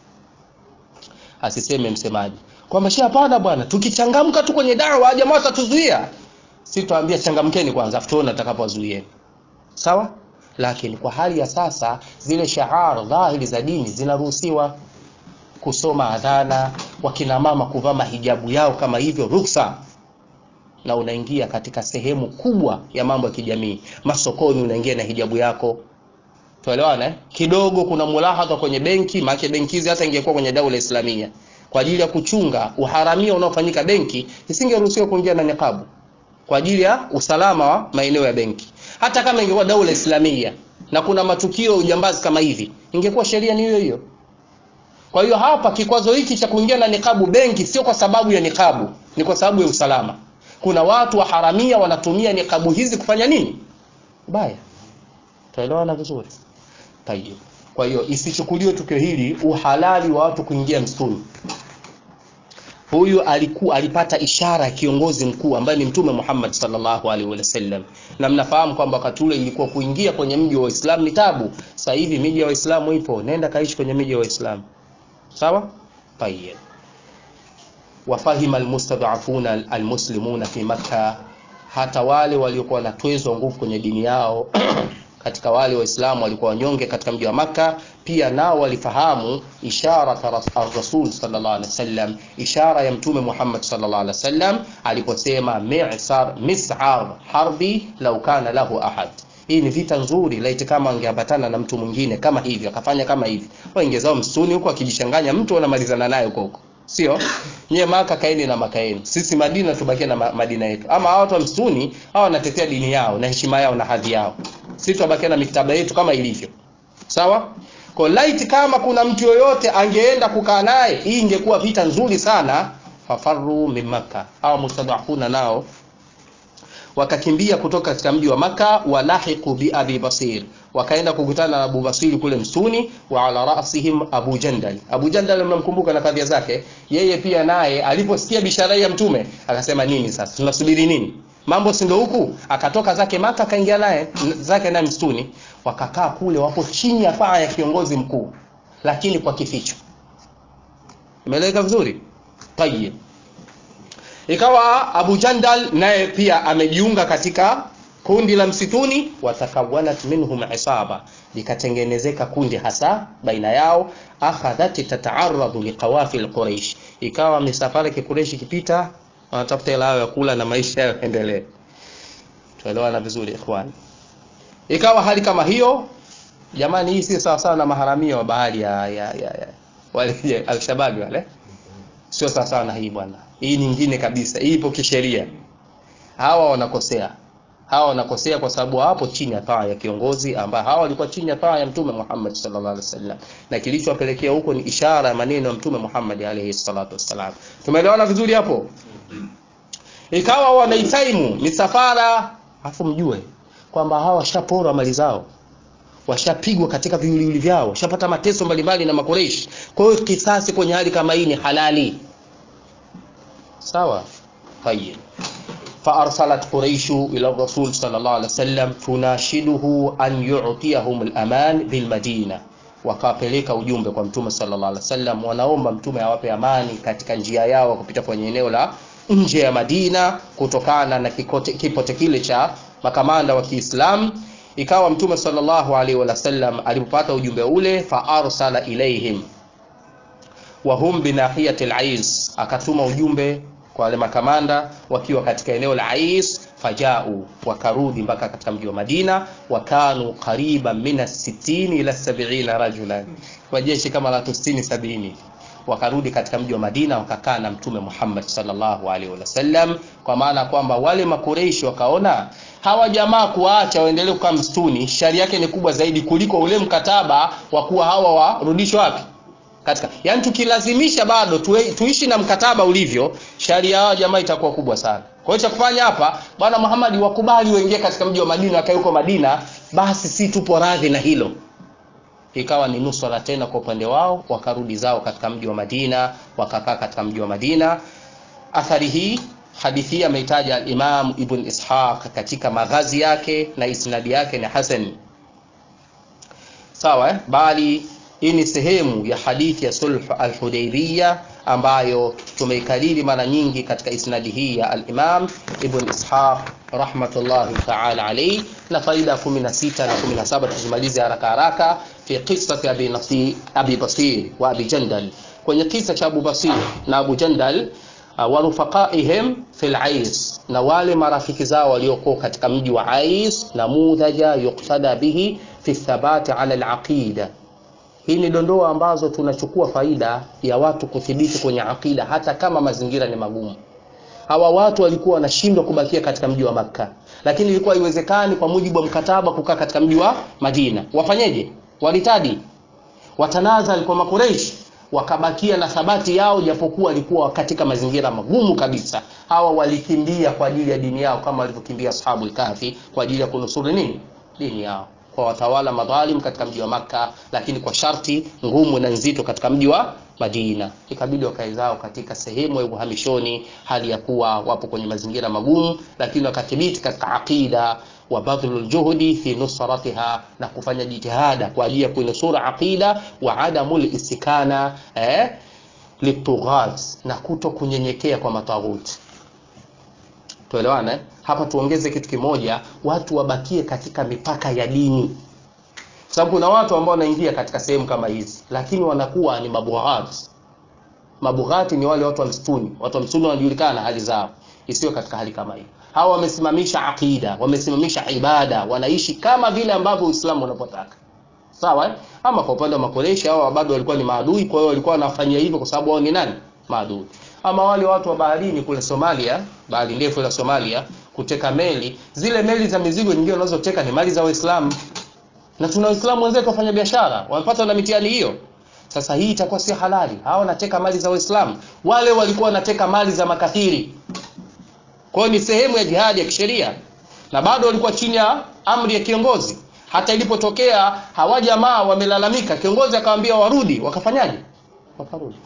asiseme msemaji kwamba shi hapana bwana tukichangamka tu kwenye dawa jamaa watatuzuia si tuambia changamkeni kwanza afu tuone atakapowazuieni sawa lakini kwa hali ya sasa zile shaar dhahiri za dini zinaruhusiwa kusoma adhana wakina mama kuvaa mahijabu yao kama hivyo ruksa na unaingia katika sehemu kubwa ya mambo ya kijamii. Masokoni unaingia na hijabu yako, tuelewana eh? Kidogo kuna mulahadha kwenye benki, maana benki hizi hata ingekuwa kwenye daula Islamia kwa ajili ya kuchunga uharamia unaofanyika benki, isingeruhusiwa kuingia na niqabu kwa ajili ya usalama wa maeneo ya benki. Hata kama ingekuwa daula Islamia na kuna matukio ya ujambazi kama hivi, ingekuwa sheria ni hiyo hiyo. Kwa hiyo hapa kikwazo hiki cha kuingia na niqabu benki sio kwa sababu ya niqabu, ni kwa sababu ya usalama kuna watu waharamia wanatumia niqabu hizi kufanya nini baya tuelewana vizuri tayeb kwa hiyo isichukuliwe tukio hili uhalali wa watu kuingia msituni huyu alikuwa alipata ishara ya kiongozi mkuu ambaye ni mtume Muhammad sallallahu alaihi wasallam na mnafahamu kwamba wakati ule ilikuwa kuingia kwenye mji wa Uislamu ni tabu sasa hivi miji ya Waislamu ipo nenda kaishi kwenye miji ya Waislamu sawa tayeb wafahima almustad'afuna almuslimuna fi Makka, hata wale waliokuwa wanatwezwa nguvu kwenye dini yao katika wale Waislamu walikuwa wanyonge katika mji wa Makka, pia nao walifahamu ishara ar-Rasul sallallahu alaihi wasallam, ishara ya Mtume Muhammad sallallahu alaihi wasallam aliposema mi'sar mis'ar harbi law kana lahu ahad hii ni vita nzuri laiti kama angeambatana na mtu mwingine kama hivi akafanya kama hivi waingezao msituni huko akijichanganya mtu wanamalizana naye huko huko sio nyie maka kaeni na maka yenu sisi madina tubakie na madina yetu ama hawa watu wa msituni hawa wanatetea dini yao na heshima yao na hadhi yao sisi tubakie na miktaba yetu kama ilivyo sawa kwa light kama kuna mtu yoyote angeenda kukaa naye hii ingekuwa vita nzuri sana fafaru min makka au mustadafuna nao wakakimbia kutoka katika mji wa maka walahiqu bi abi basir wakaenda kukutana na Abu Basiri kule msuni wa ala rasihim Abu Jandal. Abu Jandal mnamkumbuka na kadhia zake, yeye pia naye aliposikia bishara ya mtume akasema nini sasa? Tunasubiri nini? Mambo si ndio huku? Akatoka zake Maka akaingia naye zake naye msituni, wakakaa kule, wapo chini ya paa ya kiongozi mkuu, lakini kwa kificho. Imeeleweka vizuri? Tayeb. Ikawa Abu Jandal naye pia amejiunga katika kundi la msituni watakawanat minhum isaba likatengenezeka kundi hasa baina yao akhadhat tata'arradu liqawafil quraish ikawa misafara kikureish ikipita wanatafuta hela yao ya kula na maisha yao endelee tuelewana vizuri ikhwan ikawa hali kama hiyo jamani hii si sawa sawa na maharamia wa bahari ya, ya, ya, ya. wale alshababi wale sio sawa sawa na hii bwana hii nyingine kabisa hii ipo kisheria hawa wanakosea hawa wanakosea kwa sababu hawapo chini ya taa ya kiongozi ambaye hawa walikuwa chini ya taa ya mtume Muhammad sallallahu alaihi wasallam na kilichowapelekea huko ni ishara ya maneno ya mtume Muhammad alaihi salatu wasallam tumeelewana vizuri hapo ikawa wanaitaimu misafara afu mjue kwamba hawa washaporwa mali zao washapigwa katika viwiliwili vyao washapata mateso mbalimbali na makoreishi kwa hiyo kisasi kwenye hali kama hii ni halali sawa tayeb فأرسلت قريش إلى الرسول صلى الله عليه وسلم تناشده أن يعطيهم الأمان بالمدينة wakawapeleka ujumbe kwa mtume sallallahu alaihi wasallam wanaomba mtume awape amani katika njia yao kupita kwenye eneo la nje ya Madina kutokana na kikote, kipote kile cha makamanda wa Kiislamu ikawa mtume sallallahu alaihi wasallam alipopata ujumbe ule fa arsala ilaihim wahum binahiyati al-ais akatuma ujumbe kwa wale makamanda wakiwa katika eneo la Ais fajau wakarudi mpaka katika mji wa Madina wakanu qariban min 60 ila 70 rajulan kwa jeshi kama la 60 70 wakarudi katika mji wa Madina wakakaa na mtume Muhammad sallallahu alaihi wasallam kwa maana kwamba wale makureishi wakaona hawa jamaa kuwaacha waendelee kukaa msituni shari yake ni kubwa zaidi kuliko ule mkataba wa kuwa hawa warudishwe wapi katika yani tukilazimisha bado tuwe, tuishi na mkataba ulivyo sharia yao jamaa itakuwa kubwa sana kwa hiyo cha kufanya hapa bwana Muhammad wakubali waingie katika mji wa Madina wakae huko Madina basi si tupo radhi na hilo ikawa ni nusra tena kwa upande wao wakarudi zao katika mji wa Madina wakakaa katika mji wa Madina athari hii hadithi hii ameitaja Imam Ibn Ishaq katika maghazi yake na isnadi yake ni hasan sawa eh? bali hii ni sehemu ya hadithi ya sulh al-Hudaybiyah ambayo tumeikariri mara nyingi katika isnadi hii ya al-Imam Ibn Ishaq rahmatullahi ta'ala alayhi na faida 16 na 17 tuzimalize haraka haraka fi qissati Abi Nasir Abi Basir wa Abi Jandal kwenye kisa cha Abu Basir na Abu Jandal uh, wa rufaqaihim fil Ais na wale marafiki zao waliokuwa katika mji wa Ais na mudhaja yuqtada bihi fi thabati ala al-aqida hii ni dondoo ambazo tunachukua faida ya watu kuthibiti kwenye akida hata kama mazingira ni magumu. Hawa watu walikuwa wanashindwa kubakia katika mji wa Makka, lakini ilikuwa haiwezekani kwa mujibu wa mkataba kukaa katika mji wa Madina. Wafanyeje? Walitadi, watanazal kwa Makureishi, wakabakia na thabati yao, japokuwa walikuwa katika mazingira magumu kabisa. Hawa walikimbia kwa ajili ya dini yao, kama walivyokimbia ashabul kahfi kwa ajili ya kunusuru nini? Dini yao kwa watawala madhalim katika mji wa Makka, lakini kwa sharti ngumu na nzito katika mji wa Madina. Ikabidi wakae zao katika sehemu ya uhamishoni, hali ya kuwa wapo kwenye mazingira magumu, lakini wakathibiti katika aqida wa badhlul juhudi fi nusratiha, na kufanya jitihada kwa ajili ya kuinusura aqida wa adamul istikana eh, litughat, na kuto kunyenyekea kwa mataghuti. Tuelewane eh? hapa tuongeze kitu kimoja, watu wabakie katika mipaka ya dini, sababu kuna watu ambao wanaingia katika sehemu kama hizi, lakini wanakuwa ni mabughati. Mabughati ni wale watu wa msituni. Watu wa msituni wanajulikana hali zao, isiyo katika hali kama hii. Hawa wamesimamisha aqida, wamesimamisha ibada, wanaishi kama vile ambavyo Uislamu unapotaka. Sawa eh? Ama kwa upande wa Makoreshi, hao bado walikuwa ni maadui, kwa hiyo walikuwa wanafanyia hivyo kwa sababu wao ni nani? Maadui. Ama wale watu wa baharini kule Somalia, bahari ndefu ya Somalia, kuteka meli, zile meli za mizigo nyingine wanazoteka ni mali za Waislamu, na tuna Waislamu wenzetu wafanya biashara wamepata na mitihani hiyo. Sasa hii itakuwa si halali. Hawa wanateka mali za Waislamu, wale walikuwa wanateka mali za makafiri. Kwa hiyo ni sehemu ya jihadi ya kisheria, na bado walikuwa chini ya amri ya kiongozi. Hata ilipotokea hawa jamaa wamelalamika, kiongozi akawaambia warudi, wakafanyaje? Wakarudi.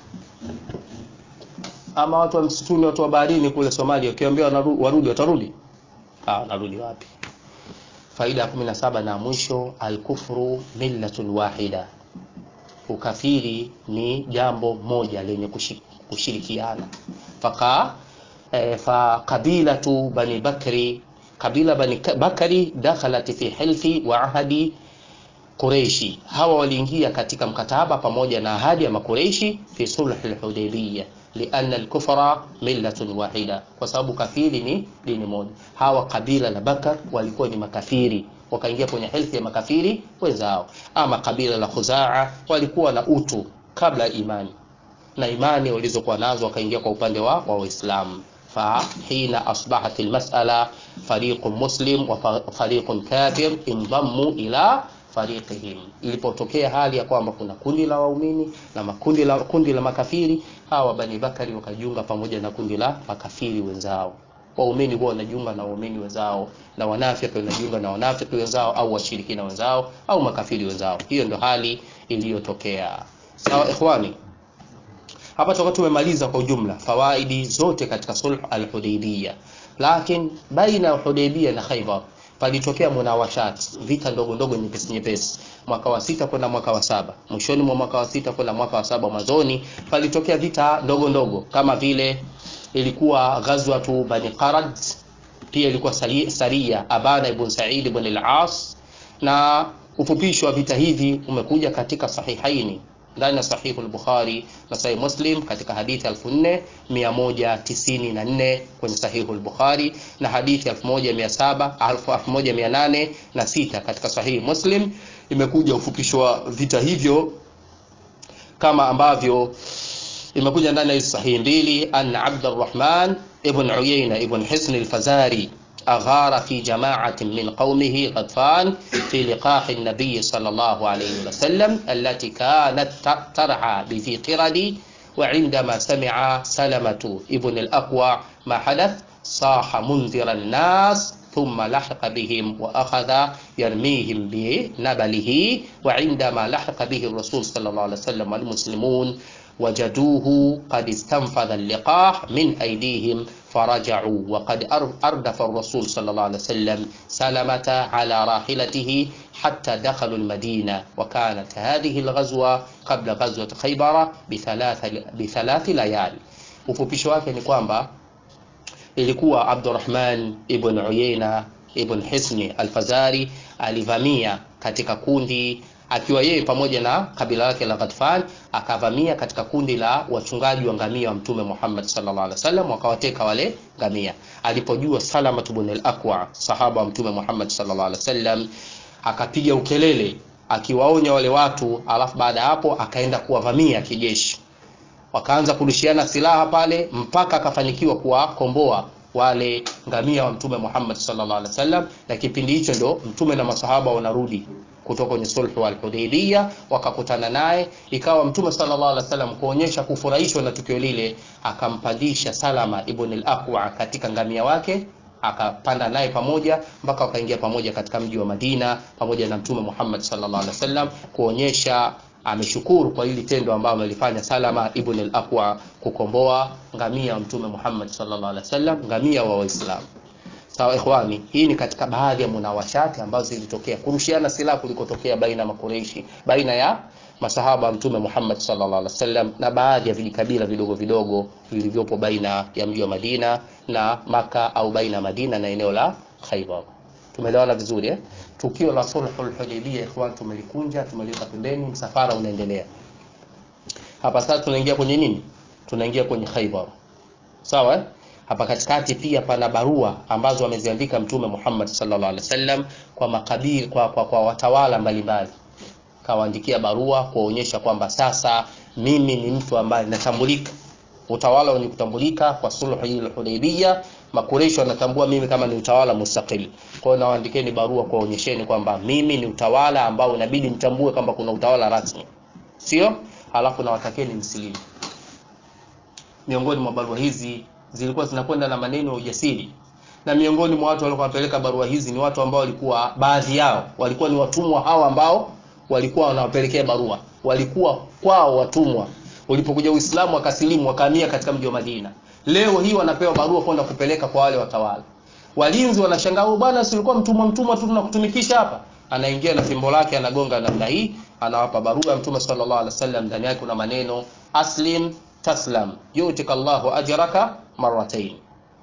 Ama watu wa msituni, watu wa baharini kule Somalia, ukiwaambia warudi, watarudi? Ah, wanarudi wapi? Faida ya 17 na mwisho, alkufru millatun wahida, ukafiri ni jambo moja lenye kushirikiana. Faka eh, fa qabilatu bani bakri, kabila bani bakri dakhalat fi hilfi wa ahadi Quraishi, hawa waliingia katika mkataba pamoja na ahadi ya Makureishi fi sulh al-Hudaybiyah lianna al-kufra millatun wahida, kwa sababu kafiri ni dini moja. Hawa kabila la Bakar walikuwa ni makafiri, wakaingia kwenye hilfi ya makafiri wenzao. Ama kabila la Khuzaa walikuwa na utu kabla ya imani, na imani walizokuwa nazo wakaingia kwa upande wa Waislamu. fa hina asbahat almas'ala fariqun muslim wa fariqun kafir indammu ila fariqihim, ilipotokea hali ya kwamba kuna kundi la waumini na makundi la kundi la makafiri, hawa Bani Bakari wakajiunga pamoja na kundi la makafiri wenzao. Waumini huwa wanajiunga na waumini wenzao, na wanafiki wanajiunga na wanafiki wenzao, au washirikina wenzao, au makafiri wenzao. Hiyo ndio hali iliyotokea. Sawa ikhwani, hapa tutakuwa tumemaliza kwa ujumla fawaidi zote katika sulh al-Hudaybiyah, lakini baina ya Hudaybiyah na Khaybar palitokea munawashat, vita ndogo ndogo nyepesi nyepesi, mwaka wa sita kwenda mwaka wa saba, mwishoni mwa mwaka wa sita kwenda mwaka wa saba mwanzoni, palitokea vita ndogo ndogo, kama vile ilikuwa ghazwatu Bani Qarad, pia ilikuwa saria Abana ibn Sa'id ibn al-As, na ufupisho wa vita hivi umekuja katika Sahihaini ndani ya sahihu al-Bukhari na sahih Muslim katika hadithi 4194 kwenye sahihu al-Bukhari na hadithi 1700 1806 katika sahihi Muslim imekuja ufupisho wa vita hivyo kama ambavyo imekuja ndani ya hizi sahihi mbili an Abdurrahman ibn Uyayna ibn Hisn al-Fazari أغار في جماعة من قومه غطفان في لقاح النبي صلى الله عليه وسلم التي كانت ترعى بذي قرد وعندما سمع سلمة ابن الأقوى ما حدث صاح منذر الناس ثم لحق بهم وأخذ يرميهم بنبله وعندما لحق به الرسول صلى الله عليه وسلم والمسلمون وجدوه قد استنفذ اللقاح من أيديهم فرجعوا وقد أردف الرسول صلى الله عليه وسلم سلمة على راحلته حتى دخلوا المدينة وكانت هذه الغزوة قبل غزوة خيبر بثلاث, بثلاث ليال ufupisho wake ni kwamba ilikuwa Abdurrahman ibn Uyayna ibn Hisni al-Fazari alivamia katika kundi akiwa yeye pamoja na kabila lake la Ghatfan akavamia katika kundi la wachungaji wa ngamia wa Mtume Muhammad sallallahu alaihi wasallam wakawateka wale ngamia. Alipojua Salama ibn al-Aqwa sahaba wa Mtume Muhammad sallallahu alaihi wasallam akapiga ukelele akiwaonya wale watu, alafu baada ya hapo akaenda kuwavamia kijeshi. Wakaanza kurushiana silaha pale mpaka akafanikiwa kuwakomboa wale ngamia wa Mtume Muhammad sallallahu alaihi wasallam, na kipindi hicho ndo Mtume na masahaba wanarudi kutoka kwenye sulhu al-Hudaybiyah, wakakutana naye, ikawa Mtume sallallahu alaihi wasallam kuonyesha kufurahishwa na tukio lile, akampandisha Salama ibn al-Aqwa katika ngamia wake akapanda naye pamoja mpaka wakaingia pamoja katika mji wa Madina pamoja na Mtume Muhammad sallallahu alaihi wasallam kuonyesha ameshukuru kwa hili tendo ambalo amelifanya Salama ibn al-Aqwa kukomboa ngamia wa Mtume Muhammad sallallahu alaihi wasallam, ngamia wa Waislamu. Sawa ikhwani, hii ni katika baadhi ya munawashati ambazo zilitokea kurushiana silaha kulikotokea baina ya makureishi, baina ya masahaba wa Mtume Muhammad sallallahu alaihi wasallam na baadhi ya vijikabila vidogo vidogo vilivyopo baina ya mji wa Madina na Maka au baina ya Madina na eneo la Khaybar. Tumeelewana vizuri eh? Tukio la sulhul Hudaybiyah ikhwan, tumelikunja tumeliweka pembeni, msafara unaendelea. Hapa sasa tunaingia kwenye nini? Tunaingia kwenye Khaybar. Sawa eh? Hapa katikati pia pana barua ambazo ameziandika Mtume Muhammad sallallahu alaihi wasallam kwa makabila kwa, kwa, kwa watawala mbalimbali. Kawaandikia barua kuonyesha kwamba sasa mimi ni mtu ambaye natambulika, utawala wenye kutambulika kwa sulhu hii Hudaybiyah. Makureishi wanatambua mimi kama ni utawala mustaqil. Kwa hiyo nawaandikeni barua kuonyesheni kwamba mimi ni utawala ambao inabidi mtambue kwamba kuna utawala rasmi, sio? Halafu nawatakeni msilimu. Miongoni mwa barua hizi zilikuwa zinakwenda na maneno ya ujasiri, na miongoni mwa watu waliokuwa wanapeleka barua hizi ni watu ambao walikuwa baadhi yao walikuwa ni watumwa hawa ambao walikuwa wanawapelekea barua, walikuwa kwao watumwa. Ulipokuja Uislamu wakasilimu, wakahamia katika mji wa Madina. Leo hii wanapewa barua kwenda kupeleka kwa wale watawala. Walinzi wanashangaa, huyu bwana si ulikuwa mtumwa mtumwa tu tunakutumikisha hapa? Anaingia na fimbo lake anagonga namna hii, anawapa barua ya Mtume sallallahu alaihi wasallam. Ndani yake kuna maneno aslim taslam yutika Allahu ajraka marratayn,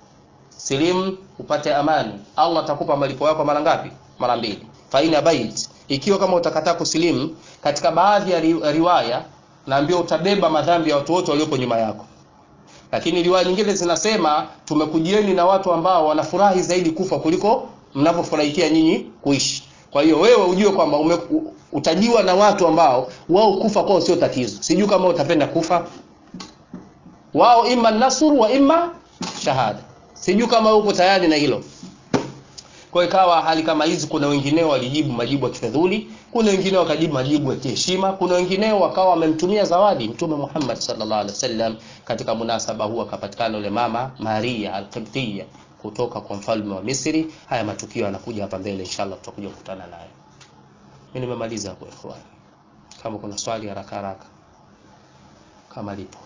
silim upate amani, Allah atakupa malipo yako mara ngapi? Mara mbili. Faina bait, ikiwa kama utakataa kusilimu, katika baadhi ya ri, riwaya naambiwa utabeba madhambi ya watu wote waliopo nyuma yako lakini riwaya nyingine zinasema tumekujieni na watu ambao wanafurahi zaidi kufa kuliko mnavyofurahikia nyinyi kuishi. Kwa hiyo wewe ujue kwamba utajiwa na watu ambao wao kufa kwao sio tatizo. Sijui kama utapenda kufa wao, imma nasru wa imma shahada. Sijui kama uko tayari na hilo. Kwa hiyo ikawa hali kama hizi, kuna wengineo walijibu majibu ya kifedhuli, kuna wengineo wakajibu majibu ya kiheshima, kuna wengineo wakawa wamemtumia zawadi Mtume Muhammad sallallahu alaihi wasallam. Katika munasaba huu akapatikana yule mama Maria al-Qibtiyya kutoka kwa mfalme wa Misri. Haya matukio yanakuja hapa mbele, inshallah tutakuja kukutana naye. Mimi nimemaliza hapo ikhwan, kama kuna swali haraka haraka kama lipo.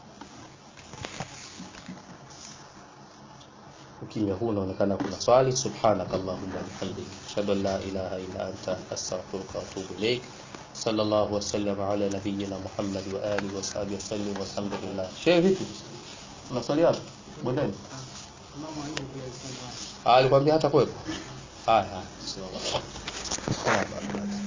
Ukimya huu unaonekana kuna swali. Subhanaka Allahumma wa bihamdika ashhadu an la ilaha illa anta astaghfiruka wa atubu ilaik. Sallallahu wasallam ala nabiyyina Muhammad wa alihi wa sahbihi wasallim walhamdulillah. Shehe, vipi? Una swali hapo? Bondeni. Ah, alikwambia hata kwepo. Haya, haya.